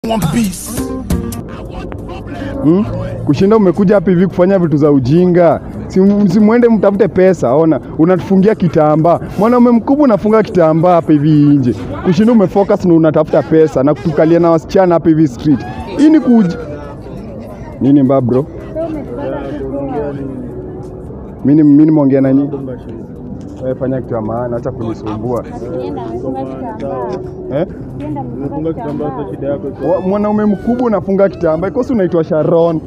want peace. hmm? Kushinda umekuja hapa hivi kufanya vitu za ujinga, si msimwende mtafute pesa. Ona, unatufungia kitambaa, mwanaume mkubwa unafunga kitambaa hapa hivi nje, kushinda umefocus na unatafuta pesa na kutukalia na wasichana hapa hivi street. Hii ni kuj nini mbaya bro? Mimi mimi nimeongea na nyinyi. Wewe fanya kitu ya maana, acha kunisumbua. Eh? Unafunga kitambaa cha shida yako. Wa- Mwanaume mkubwa unafunga kitambaa, kosi unaitwa Sharon.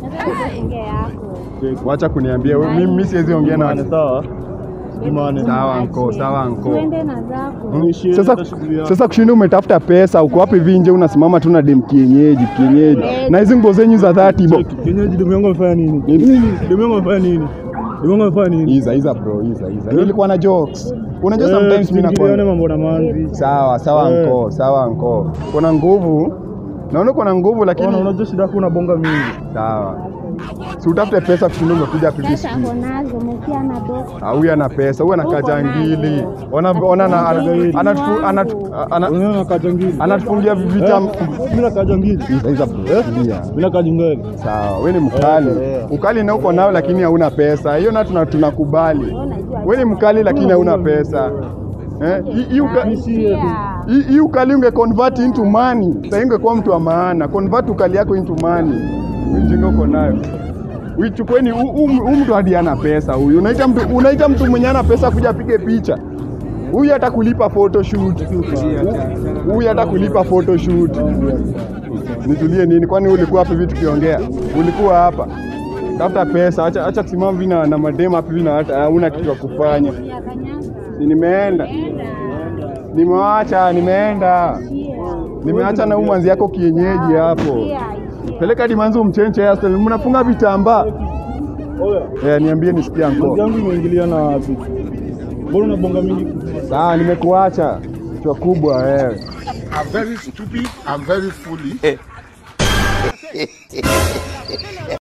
Wacha kuniambia wewe, mimi mimi siwezi ongea na Jumane watu. sawa? Jumane. Sawa anko, sawa anko. Tuende na zako. Niishie Sasa, hata shughuli yako. sasa kushinda umetafuta pesa, uko wapi vinje, unasimama tu na dem kienyeji kienyeji, na hizi nguo zenyu za dhati bo. Cheki, Kienyeji demu yangu amefanya nini? Demu yangu amefanya nini? Demu yangu amefanya nini? Iza iza bro, iza iza. Nilikuwa na jokes. Unajua Eh, sometimes mimi tuingiliane nakuwa mambo na manzi. sawa sawa Eh. anko, sawa anko. Kuna nguvu. Naona uko na nguvu Ona, lakini unajua shida yako unabonga mingi. sawa. Si utafute pesa kushinda umekuja hapa hivi Pesa street. ako nazo, mkia na do. Ah, huyu ana pesa, huyu anakaa jangili. Ona ona na anatufu- anatu- ana- Unaona nakaa jangili. anatufungia vitam. Mimi nakaa jangili. Iza iza bro. tulia. Mimi nakaa jungeli. Sawa, wewe ni mkali. Eh, eh. Ukali na uko nao lakini hauna pesa. Hiyo na tuna tunakubali. Wewe ni mkali lakini hauna pesa. Eh, hii- hii uka- Niishie tu. hii hii ukali unge convert into money. Sasa ungekuwa mtu wa maana. Convert ukali yako into money. Ujinga uko nayo. Uichukueni huyu mtu hadi ana pesa huyu. Unaita mtu unaita mtu mwenye ana pesa kuja apige picha. Huyu hata kulipa photoshoot. Huyu hata kulipa photoshoot. Nitulie nini? Kwani ulikuwa hapa hivi tukiongea? Ulikuwa hapa. Tafuta pesa, acha acha kusimama hivi na, na madema hapa hivi na hata hauna kitu ya kufanya. Ya kanyaga. Si nimeenda. Enda. Nimewacha, nimeenda. Chia. Nimeacha na umanzi yako kienyeji hapo. Chia, chia. Peleka dimanzi umchenche hairstyle. Mnafunga vitambaa. Oya, Eh, niambie nisikie manzi anko. yangu imeingilia na wapi? Mbona unabonga mingi? Sawa, nimekuacha. Chwa kubwa wewe. I'm very stupid. I'm very foolish.